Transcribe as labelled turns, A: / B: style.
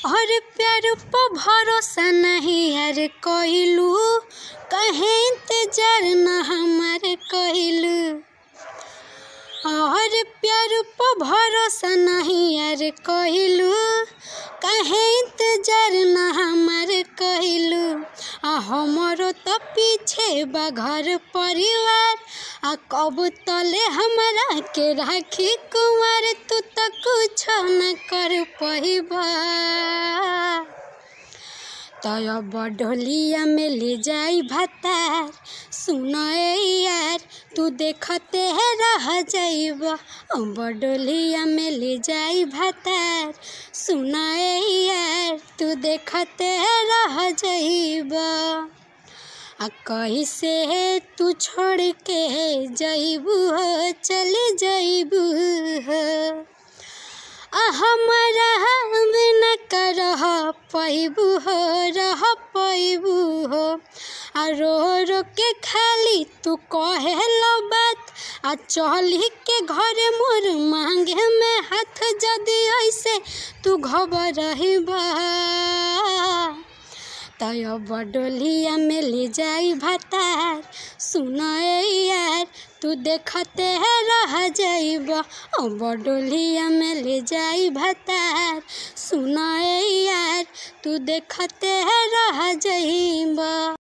A: और प्यार पर भरोसा नहीं यार कइलू कहे इंतजार न हमार कइलू और प्यार पर भरोसा नहीं यार कइलू कहे इंतजार न हमार कइलू आ हमरो तो पीछे बा घर परिवार आ कब तले हमरा के राखी कुमार तू तो कुछ न कर पहिबा तय बडोलिया में ले जाई भतार सुन यार तू देखते है रह जाइब बडोलिया में ले जाई भतार सुन यार तू देखते है रह जाइब आ कैसे तू छोड़ के जइबू हो चले जइबू हो आ हमरा बिना करह पैबू हो रह पैबू हो आ रो रो के खाली तू कहेलो बात आ चली के घरे मोर मांगे में हाथ जदी ऐसे तू घबरहिबा तय बडोलिया में ले जाई भतार सुन यार तू देखते है रह जाइब बडोलिया में ले जाई भतार सुन यार तू देखते है रह जाइब